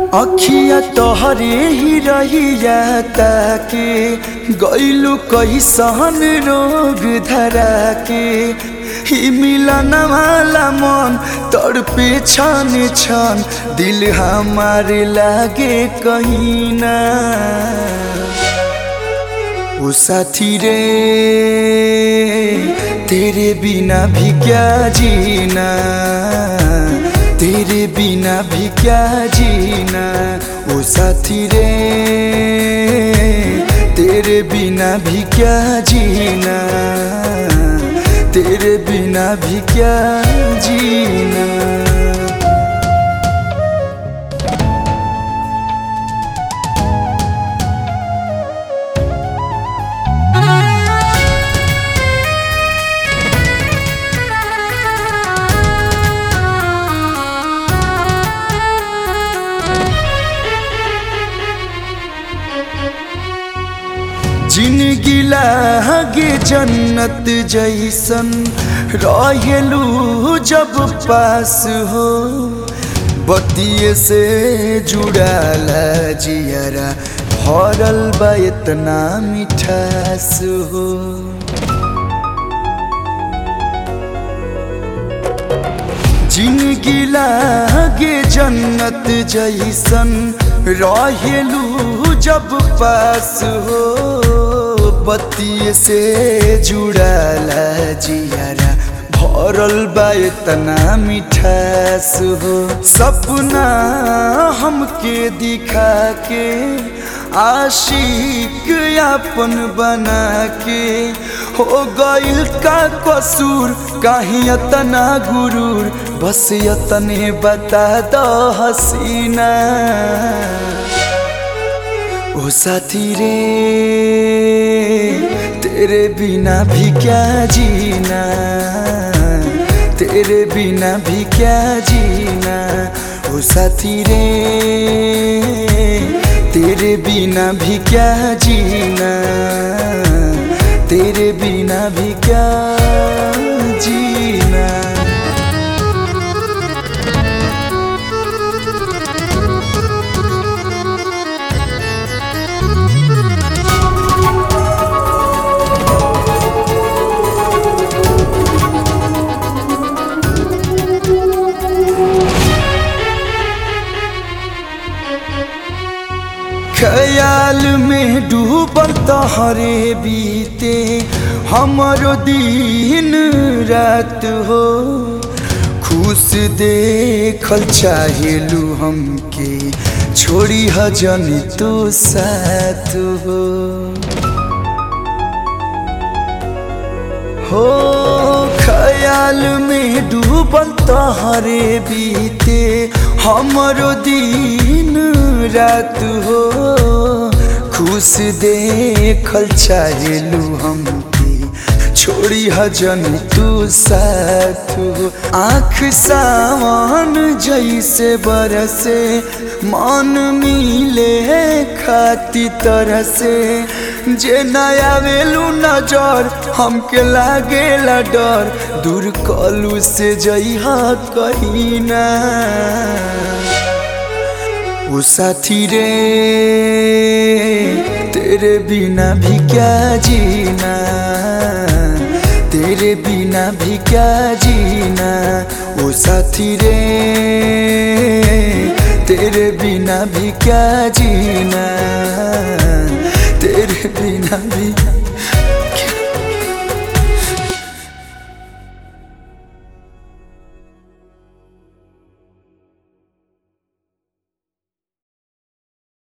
अखिया तोहरे ही रहिया ताके गैलू कैसन रोग धरा के ही मिलन वाला मन तड़पे छन छन दिल हमारे लागे कहीं ना ओ साथी रे तेरे बिना भी क्या जीना तेरे बिना भी क्या जीना ओ साथी रे तेरे बिना भी क्या जीना तेरे बिना भी क्या जीना जिनगी लागे जन्नत जैसन रहेलू जब पास हो बतिये से जुड़ाला जियरा भरल बा इतना मिठास हो जिनगी लागे जन्नत जैसन रहेलू जब पास हो बत्ती से जुड़ाला जियारा भरल बा इतना मिठास हो सपना हमके दिखा के आशिक अपन बना के हो गइल का कसूर कहीं इतना गुरूर बस यतने बता दो हसीना ओ साथी रे तेरे बिना भी क्या जीना तेरे बिना भी क्या जीना ओ साथी रे तेरे बिना भी क्या जीना तेरे बिना भी क्या जीना ख्याल में डूबल तोहरे बीते हमारो दिन रात हो खुश देखल चाहेलू हमके छोड़ी हजन तो साथ हो हो ख्याल में डूबल तोहरे बीते हमारो दिन रात हो खुश देखल चाहेलू हमके छोड़ी हजन तू साथ हो आँख सावन जैसे बरसे मन मिले खाती तरह से जे नया वेलू नजर हमके लागेला डर दूर कलू से जइहा कहीं ना ओ साथी रे तेरे बिना भी क्या जीना तेरे बिना भी क्या जीना ओ साथी रे तेरे बिना भी क्या जीना तेरे बिना भी